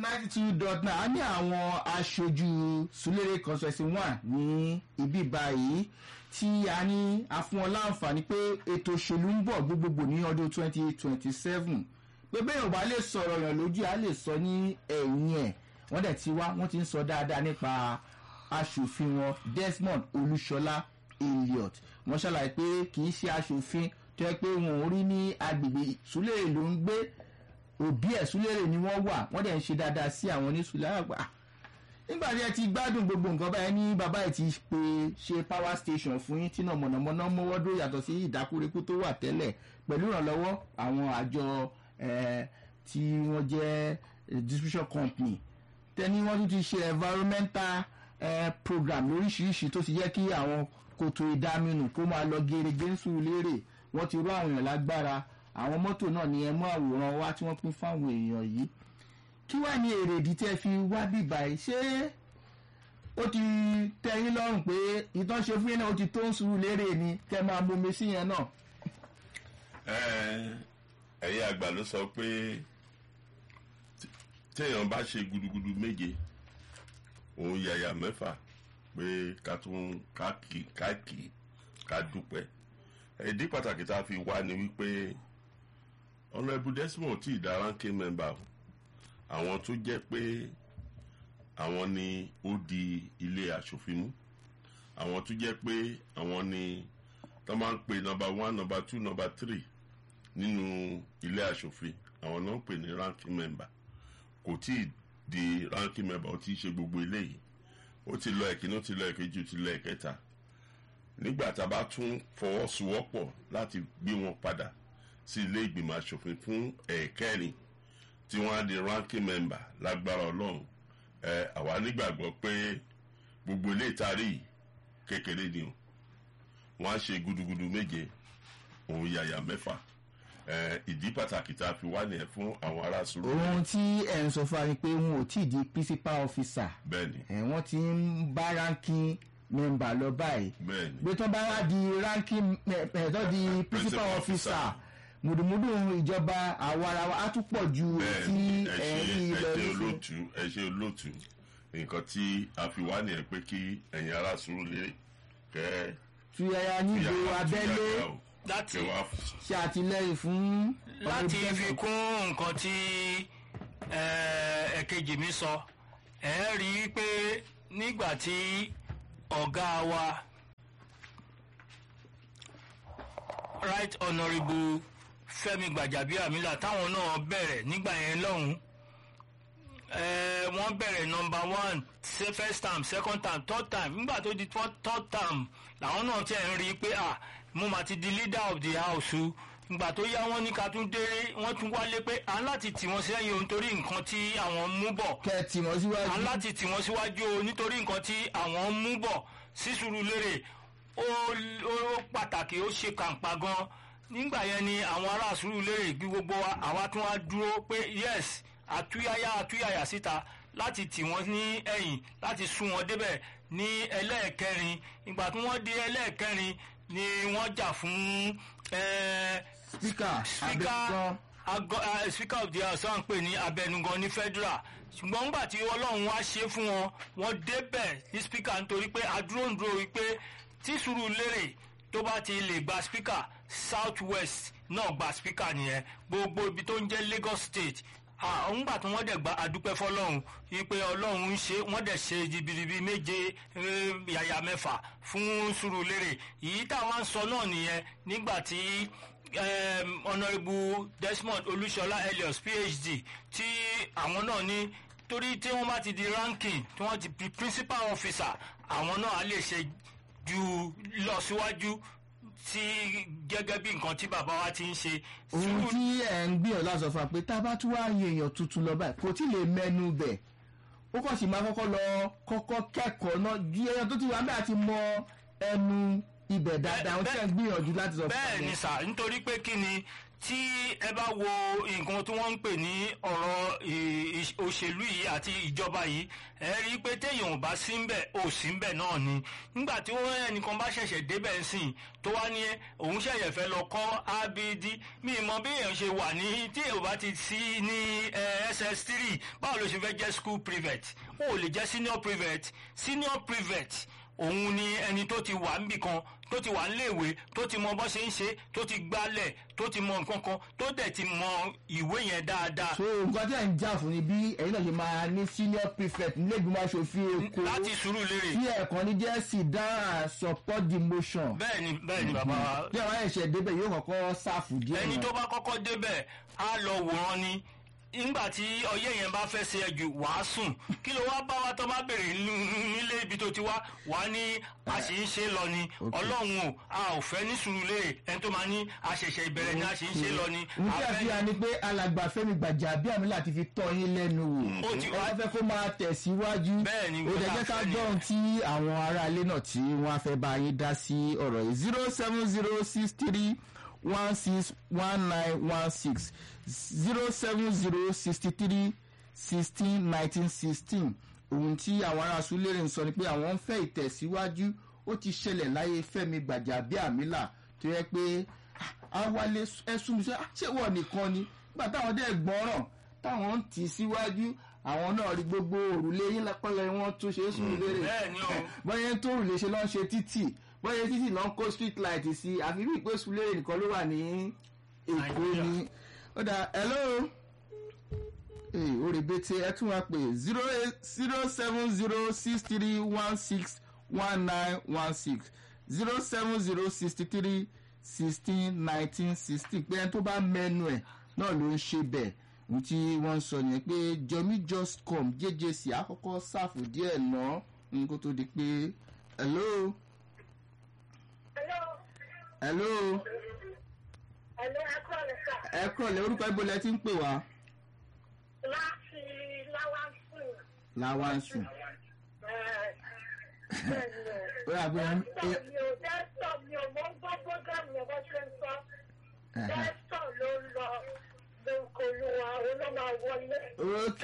ninety two dot nine a ní àwọn aṣojú Sulere constituency one ní ibi báyìí tí a ní a fún wọn láǹfààní pé ètò òṣèlú ń bọ̀ gbogbogbò ní ọdún twenty twenty seven pé bẹ́ẹ̀ ò bá lè sọ̀rọ̀ yàn lójú a lè sọ ní ẹ̀yìn ẹ̀ wọ́n dẹ̀ ti wá wọ́n ti ń sọ dáadáa nípa aṣòfin wọn Desmond Olúṣọlá Elliot wọ́n ṣàlàyé pé kì í ṣe aṣòfin tó yẹ pé wọn ò rí ní agbègbè Sulere ló ń gbé òbí ẹ̀ Sulere ni wọ́n wà wọ́n dẹ̀ ń ṣe dáadáa sí àwọn oníṣùlẹ̀ àgbà nígbà tí ẹ ti gbádùn gbogbo nǹkan báyìí ní bàbá ẹ ti pe ṣe power station fún yín tí náà mọ̀nàmọ́ná mọ́wọ́ dó yàtọ̀ sí ìdákúrekú tó wà tẹ́lẹ̀ pẹ̀lú ìrànlọ́wọ́ àwọn àjọ eh, tí wọ́n jẹ́ eh, distribution company tẹ́ni wọ́n tún ti ṣe environmental eh, program lóríṣiríṣi tó ti jẹ́ kí àwọn kòtò ìdáminù kó máa lọ gerege ń sùn lérè wọ́n ti rú àwọn èèyàn lágbára àwọn mọ́tò náà ni ẹ mú àwòrán wá tí wọ́n pín fáwọn èèyàn yìí kí wàá ní èrèdí tẹ́ fi wá bíbá ẹ̀ ṣé ó ti tẹ́ yín lọ́rùn pé ìtàn ṣe fún yín náà ó ti tó ń sùúrù lérè ni kẹ́ máa bomi sí yẹn náà. ẹ̀yin àgbà ló sọ pé téèyàn bá ṣe gudugudu méje òun yàyà mẹ́fà pé ká tún káàkì káàkì ká dúpẹ́ ìdí pàtàkì tá a fi wá ni wípé honourable Desmond tí ìdá ranking member àwọn tó jẹ́ pé àwọn ni ó di ilé aṣòfin mú àwọn tó jẹ́ pé àwọn ni tó máa ń pè nọ́mbà one nọ́mbà two nọ́mbà three nínú ilé aṣòfin àwọn náà ń pè ní ranking member kò tí ì di ranking member ó ti ṣe gbogbo eléyìí ó ti lọ ẹ̀kíní ó ti lọ ẹ̀kejì ó ti lọ ẹ̀kẹta nígbà tá a bá tún fọwọ́sowọ́pọ̀ láti gbé wọn padà sí ilé ìgbìmọ̀ aṣòfin fún ẹ̀ẹ̀kẹrin tí wọ́n á di ranking member lágbára ọlọ́run ẹ àwa nígbàgbọ́ pé gbogbo ilé ìtarí kékeré ni o wọ́n á ṣe gudugudu méje òun yàyà mẹ́fà ẹ ìdí pàtàkì tá a fi wá nìyẹn fún àwọn ará sùúrù ohun tí ẹ̀ ń sọ fún wa ni pé wọn ò tí ì di principal officer bẹ́ẹ̀ni ẹ̀ wọ́n ti ń bá ranking member lọ báyìí bẹ́ẹ̀ni pé tó bá wá di ranking ẹ̀ ẹ̀ tó di principal Principal officer officer. mùdùmùdù ìjọba àwarawa á tún pọ̀ ju tí bẹ́ẹ̀ni ẹ ẹ̀ ṣe rí ẹ lọ ṣe nísìnyí. olóòtú ẹ ṣe olóòtú nǹkan tí a fi wá nìyẹn pé kí ẹ̀yin ará sùúrù lè kẹ́ tuyaya níbo abẹ́lé láti kẹ́ wá ṣe àtìlẹ́yìn fún láti Honourable fi kún nǹkan tí eh, ẹ̀kejì mi sọ ẹ rí i pé nígbà tí ọ̀gá wa right honourable Fẹ́mi Gbàjàbíàmílà táwọn náà bẹ̀rẹ̀ nígbà yẹn lọ́hùn-ún eh, wọ́n bẹ̀rẹ̀ number one se- first term second term third term nígbà tó di third third term làwọn náà tiẹ̀ ń rí i pé ah mo mà ti di leader of the house o ìgbà tó yá wọn ní ká tún déré wọ́n tún wálé pé à ń láti tì wọ́n sẹ́yìn o nítorí nǹkan tí àwọn ń mú bọ̀ kẹ́ ẹ tì wọ́n síwájú. à ń láti tì wọ́n síwájú o nítorí nǹkan tí àwọn ń mú bọ̀ sí Sùúrùlérè ó ó pàtàkì ó ṣe kàǹpà gan nígbà yẹn ni àwọn ará Sùúrùlérè bí gbogbo wa àwa tún wá dúró pé yes àtúyáyá àtúyàyà síta láti tì wọ́n ní ẹ̀yìn láti sún wọn débẹ̀ ní ẹlẹ́ẹ̀kẹrin ìgbà tí wọ́n dé ẹlẹ́ẹ̀kẹrin ni wọ́n jà fún ẹ̀ẹ́ speaker speaker abẹ́gbọ́n agọ uh, speaker of the house wọ́n ń pè ní abẹnugan ní federal ṣùgbọ́n nígbà tí ọlọ́run wá ṣe fún wọn wọ́n débẹ̀ ní speaker nítorí pé adúróǹdúró wípé tí Sùúrùlérè tó bá ti lè gba speaker south west náà gba speaker nìyẹn gbogbo ibi tó ń jẹ́ Lagos state nígbà tí wọ́n dẹ̀ gba adúpẹ́ fọlọ́run wípé ọlọ́run ń ṣe wọ́n dẹ̀ ṣe jìbìrìbì méje eh, yàyà mẹ́fà fún Sùúrùlérè èyí táwọn ń sọ náà nìyẹn nígbà tí um, honourable Desmond Olúṣọlá Elias PhD tí àwọn náà ní torí tí wọ́n bá ti di ranking tí wọ́n ti di principal officer àwọn náà á lè ṣe ju lọ síwájú tí gẹ́gẹ́ bí nǹkan tí bàbá wa ti ń ṣe. ohun tí ẹ̀ ń gbìyànjú láti sọ fún wa pé tá a bá tún wá yin èèyàn tuntun lọ báyìí kò tí ì lè mẹ́nu bẹ̀ ó kàn sì máa kọ́kọ́ lọ kọ́kọ́ kẹ́kọ̀ọ́ náà ju èèyàn tó ti wà bẹ́ẹ̀ àti mọ ẹnu ibẹ̀ dáadáa ohun tí ẹ̀ ń gbìyànjú láti sọ fún wa bẹ́ẹ̀ ni yẹn. sà nítorí pé kí ni tí ẹ bá wo nǹkan tí wọ́n ń pè ní ọ̀rọ̀ ì- ì- òṣèlú yìí àti ìjọba yìí ẹ rí i pé téèyàn ò bá sí ń bẹ̀ ò sí ń bẹ̀ náà ni nígbà tí wọ́n ẹnìkan bá ṣẹ̀ṣẹ̀ débẹ̀ ń sìn tó wá ní òun ṣẹ̀ṣẹ̀ fẹ́ lọ kọ́ abd mi mọ bí èèyàn ṣe wà ní tí èèyàn bá ti sí ní eh, ss3 báwo ló ṣe fẹ́ jẹ́ school private ó lè jẹ́ senior private senior private òun ni ẹni tó ti wà níbì kan tó ti wà níléèwé tó ti mọ bó ṣe ń ṣe tó ti gbálẹ̀ tó ti mọ nǹkan kan tó dẹ̀ ti mọ ìwé yẹn dáadáa so nǹkan tí ẹ̀ ń jà fún ni bí ẹ̀yin náà ṣe máa ní senior prefect nílé ìgbìmọ̀ aṣòfin èkó láti sùúrù lérè tí ẹ̀kan ní jẹ́ sit down and support the motion bẹ́ẹ̀ ni bẹ́ẹ̀ ni bàbá wa bí àwọn ẹ̀ṣẹ̀ débẹ̀ yóò kọ́kọ́ sáfù díẹ̀ ẹni náà. tó bá kọ́kọ́ débẹ̀ á lọ wòran ni nígbà tí ọyẹ́ yẹn bá fẹ́ ṣe ẹ̀jù wàá sùn kí ló wá bá wa tó bá bèrè nínú- nílé ibi tó ti wá wà á ní a sì ń ṣe lọ ni Okay. ọlọ́run o a ò fẹ́ ní sùúrù lérè ẹni tó máa ní a ṣẹ̀ṣẹ̀ ìbẹ̀rẹ̀ ni a sì ń ṣe lọ ni n tí a fẹ́ àfihàn ni pé alàgbà Fẹ́mi Gbàjàbíàmílà láti fi tọ́ yín lẹ́nu wò Ó ti ẹ wá- wá fẹ́ kó máa tẹ̀síwájú Bẹ́ẹ̀ ni, ó dẹ̀ jẹ́ ká nǹkan tá a fẹ́ gbọ́n tí àwọn aráalé náà tí wọ́n á fẹ́ bá yín dá sí ọ̀rọ̀ yìí zero seven zero six three one six one nine one six zero seven zero sixty three sixteen nineteen sixteen ohun tí àwọn ará Súlérè ń sọ ni pé àwọn ń fẹ́ ìtẹ̀síwájú ó ti ṣẹlẹ̀ láyé Fẹ́mi Gbàjàbíàmílà tó yẹ pé awalẹ ẹsùn mi sọ "Ah, ṣé wọ́n nìkan ni nígbà táwọn dẹ́ gbọ́ràn táwọn ń tì síwájú àwọn náà rí gbogbo òrùlé yín lápẹ́lẹ́ wọn tún ṣe é sùn lérè bẹ́ẹ̀ ni o. bọ́yẹ tó òrùlé ṣe lọ́n ṣe títì bọ́yẹ títì lọ́n kó street light sí àfi bí ìpè sùn lérè nìkan ló wà ní èkó Nàìjíríà. ni ó dà hello ee ó rè bété ẹ tún wá pé zero eight zero seven zero six three one six one nine one six zero seven zero sixty three sixteen nineteen sixteen pé ẹni tó bá mẹ́nu ẹ̀ náà ló ń ṣe bẹ́ẹ̀ ohun tí wọ́n ń sọ nìyẹn pé jomi just come jjc àkọ́kọ́ ṣàfù díẹ̀ ná n kó tó di pé hello Hello. hello Hello, akọ́ni sà. ẹ kúrọ̀lẹ́ orúkọ ibo lẹ ti ń pè wá Láti Láwánsìn. láwáǹsì Bẹ́ẹ̀ni. ó yà pé ẹ- Dẹ́sítọ̀ mi ò dẹ́sítọ̀ mi ò mọ̀ ń gbọ́ bógámù yẹn bó ṣe ń sọ. ẹ̀hẹ̀. Dẹ́sítọ̀ ló ń lọ lóko olúwa òun ló máa wọlé. ok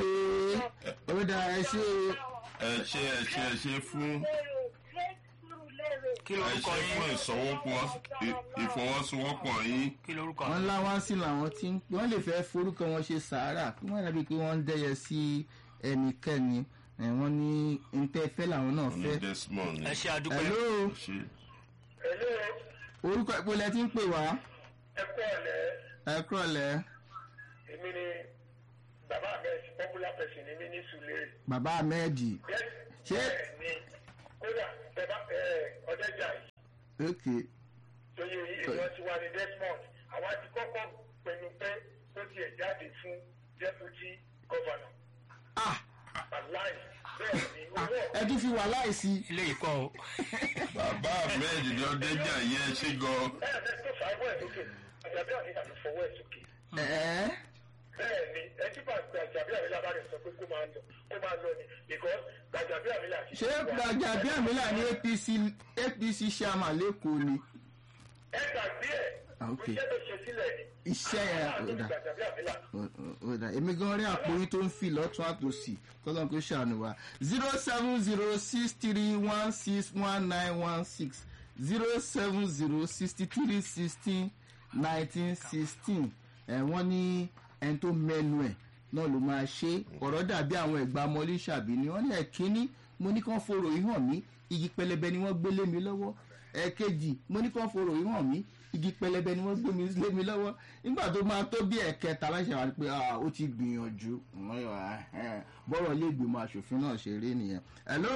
ó dà ẹ ṣe o. ẹ ṣe ẹ ṣe ẹ ṣe fún Lérè, Jésù lérè. kí ẹ lorúkọ ṣe fún yín ìsọwọ́pọ̀ ì- ìfọwọ́sowọ́pọ̀ yín kí lorúkọ wọ́n láwáǹsì làwọn tí ń wọ́n lè fẹ́ forúkọ wọn ṣe sàárà kí wọ́n dàbí pé wọ́n ń dẹ́yẹ sí ẹnikẹ́ni ẹ̀, wọ́n ní ntẹ́fẹ́ làwọn náà ní fẹ́. desmond ẹ ṣe àdúpẹ́ hello ṣe Hello, orúkọ ìpolẹ̀ tí ń pè wá ẹ kú ọ̀lẹ́. ẹ kúrọ̀lẹ́ Èmi ni bàbá mi popular person ni mí ní Sùlérè. bàbá ahmed ṣé Bẹ́ẹ̀ni, kódà ẹ bá ọ̀dẹ́jà yìí. ok lóye èèyàn ti wà ní desmond àwa ti kọ́kọ́ pinnu pé ó tiẹ̀ jáde fún deputy governor ah aláì bẹ́ẹ̀ ni ah, owó ẹ tún fi wà láìsí ilé ìkọ́ o bàbá ahmed ní ọdẹjà yẹn ṣe gan bẹ́ẹ̀ bẹ́ẹ̀ tó fà á wọ̀ ẹ̀ sókè àjàbí àríyá ló fọwọ́ ẹ̀ sókè ẹ̀ẹ́ bẹ́ẹ̀ ni ẹtí bá gba àjàbí àríyá bá rẹ̀ sọ pé kó máa lọ kó máa lọ ni because àjàbí àríyá ti ṣé Gbàjàbíàmílà ní apc apc chairman lẹ́kọ̀ọ́ ni ẹ gbàgbé ẹ̀ Ah, ok. iṣẹ́ tó ṣe sílẹ̀ ni iṣẹ́ yẹn àti ò dà. àjàbí àríyá ọ̀dà èmi gan rí àpò yín tó ń fi lọ́tún àtòsí kọ́lọ́n kó ṣàánú wa zero seven zero six three one six one nine one six zero seven zero sixty three sixteen nineteen sixteen ẹ̀ wọ́n ní ẹni tó mẹ́nu ẹ̀ náà ló máa ṣe ọ̀rọ̀ dàbí àwọn ẹ̀gbá mọ́lí ṣàbí ni wọ́n ní ẹ̀kíní mo ní kàn forò yìí hàn mí igi pẹlẹbẹ ni wọ́n gbé lé mi lọ́wọ́ ẹ̀kejì mo ní kàn forò yìí hàn mí igi pẹlẹbẹ ni wọ́n gbé mi lé mi lọ́wọ́ nígbà tó máa tó bí ẹ̀kẹta láṣẹ wá pé ah, ó ti gbìyànjú Wọ́n yọ, ah, eh, bọ́rọ̀ ilé ìgbìmọ̀ asòfin náà ṣe rí nìyẹn. hello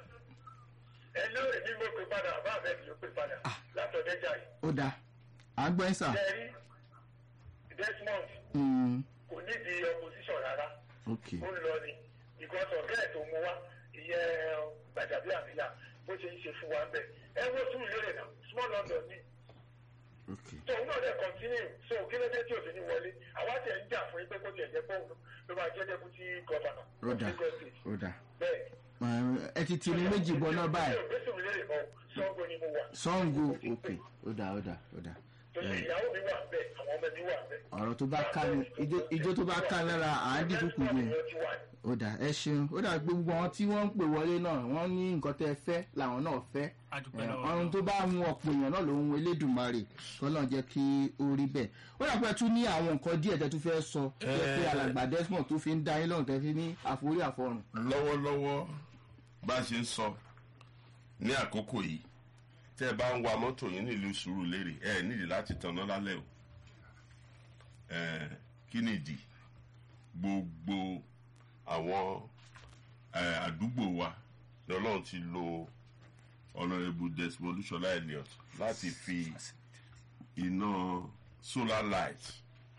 ẹ ló èmi mo pè padà bá àbẹ́ mi ló pè padà látọ̀dẹ́jà yìí ó dáa à ń gbọ́ ẹ́ sà. jẹ́rí desmond Mm, kò nídìí opposition rárá ok ó ń lọ ni because ọ̀gá ẹ̀ tó mú wá ìyẹn Gbàjàbíàmílà bó ṣe ń ṣe fún wa ń bẹ̀ ẹ wo tún lérè náà small london ni ok so òun náà dẹ̀ continue so kí ló dé tí òfin ní wọlé àwa tẹ̀ ń jà fún yín pé kó tiẹ̀ jẹ́ pọ́ùn ló máa jẹ́ deputy governor ó dáa Lagos State. ó dáa bẹ́ẹ̀ ẹ ti tiri méjì bọ́ náà báyìí mi ò gbé sùn lérè mọ́ Ṣàngó ni mo wà sango ok ó dáa ó dáa ó dáa so torí ìyàwó mi wà bẹ́ẹ̀ àwọn ọmọ mi wà bẹ́ẹ̀. ọ̀rọ̀ tó bá ká ní ijó- ijó tó bá ká lára à ń dìbò kù yẹn ó dà ẹ ṣeun ó dà pé gbogbo àwọn tí wọ́n ń pè wọlé náà wọ́n ní nǹkan tẹ́ ẹ fẹ́ làwọn náà fẹ́ Adúpẹ́ Ẹ, lọ́wọ́ ọrùn Ọlọ́run. tó bá mú ọ̀pọ̀ èèyàn náà ló ń elédùnmarè kọ́lọ́n jẹ́ kí ó rí bẹ́ẹ̀ ó dà pé ẹ tún ní àwọn nǹkan díẹ̀ tẹ́ tún fẹ́ sọ tó jẹ́ pé Ẹ. alàgbà desmond tó fi ń dá yín lọ́rùn tẹ́ fi ní àforí àfọrùn. lọ́wọ́lọ́wọ́ bá a ṣe ń sọ ní àkókò yìí tẹ́ ẹ bá ń wa mọ́tò yín nílùú Sùúrùlérè ẹ nídìí láti tanná lálẹ́ o ẹ kí nìdí gbogbo àwọn ẹ, àdúgbò wa ni Ọlọ́run ti lo Honourable Desmond Olúṣọlá Elliot láti fi iná solar light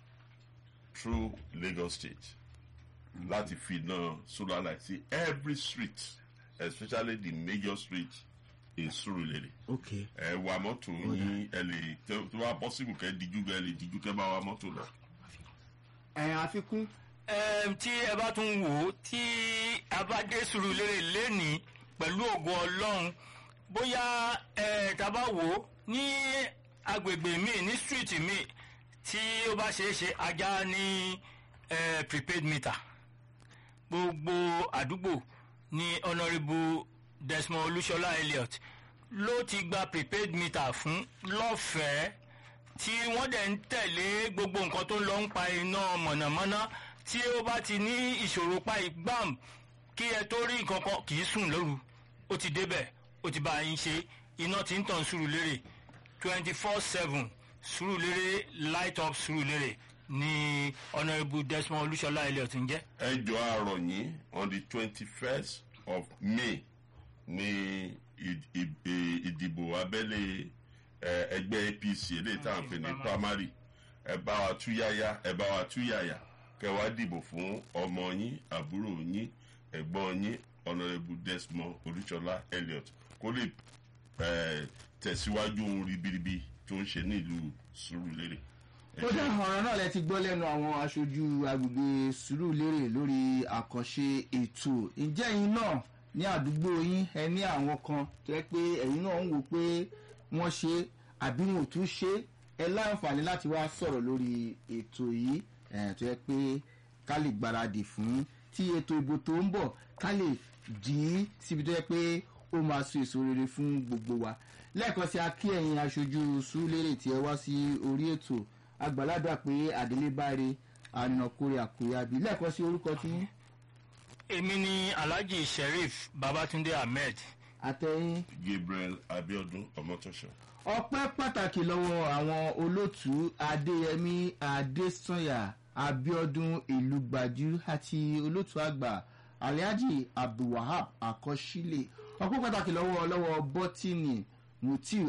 through Lagos State láti fi iná solar light sí every street especially the major street in Surulere ok ẹ wa mọ́tò yín ẹ lè tẹ- tó bá possible kẹ́ díjú kẹ́ lè díjú kẹ́ bá wa mọ́tò lọ. ẹ̀ àfikún Ẹm, tí ẹ bá tún wò ó tí a bá dé Sùúrùlérè lẹ́nìí pẹ̀lú ògo ọlọ́run bóyá ẹ tá a bá wò ó ní agbègbè míì ní street míì tí ó bá ṣeé ṣe ajá ní ẹ, prepaid meter gbogbo àdúgbò ní honourable Desmond Olúṣọlá Elliot ló ti gba prepaid meter fún lọ́fẹ̀ẹ́ tí wọ́n dẹ̀ ń tẹ̀lé gbogbo nǹkan tó ń lọ ń pa iná mọ̀nàmọ́ná tí ó bá ti ní ìṣòro pa ìgbàm kí ẹ tó rí nǹkan kan kì í sùn lóru ó ti débẹ̀ ó ti bá yín ṣe iná tí ń tàn Sùúrùlérè twenty four seven Sùúrùlérè light up Sùúrùlérè ní honourable Desmond Olúṣọlá Elliot ń jẹ́. ẹ jọ àrọ̀ yín on the twenty first of May ní ì- ì- ì- ìdìbò abẹ́lé ẹ, ẹgbẹ́ APC eléyìí tá à ń pè ní primary ẹ bá wa túyáyá ẹ bá wa túyàyà kẹ́ wá dìbò fún ọmọ yín àbúrò yín ẹ̀gbọ́n yín Honourable Desmond Olúṣọlá Elliot kó lè ẹ, tẹ̀síwájú ohun ribiribi tó ń ṣe nílùú Sùúrùlérè. Ẹ ó ṣé. dá ọ̀rọ̀ náà lẹ ti gbọ́ lẹ́nu àwọn aṣojú agbègbè Sùúrùlérè lórí àkànṣe ètò ǹjẹ́ ẹ̀yin náà ní àdúgbò yín ẹ ní àwọn kan tó yẹ pé ẹ̀yin náà ń wò pé wọ́n ṣe àbí wọn ò tún ṣe ẹ láǹfààní láti wá sọ̀rọ̀ lórí ètò yìí ẹ̀ tó yẹ pé ká lè gbáradì fún tí ètò ìbò tó ń bọ̀ ká lè dì í síbi tó yẹ pé ó máa so èso rere fún gbogbo wa lẹ́ẹ̀kan sí akí ẹ̀yin aṣojú Sùúrùlérè tí ẹ wá sí orí ètò àgbàládà pé àdélébáre ànàkúrẹ àkúrẹ́àbí lẹ́ẹ̀kan sí orúkọ tí èmi ni Alhaji Sheriff Babatunde Ahmed àtẹ̀yìn Gabriel Abiodun Ọmọtọ́ṣọ. ọpẹ́ pàtàkì lọ́wọ́ àwọn olóòtú adéyẹmí adésànyà abiodun ìlúgbàjú àti olóòtú àgbà alhaji abdulwahab akọsílẹ̀ ọpẹ́ pàtàkì lọ́wọ́ lọ́wọ́ bọ́tìnì mutiu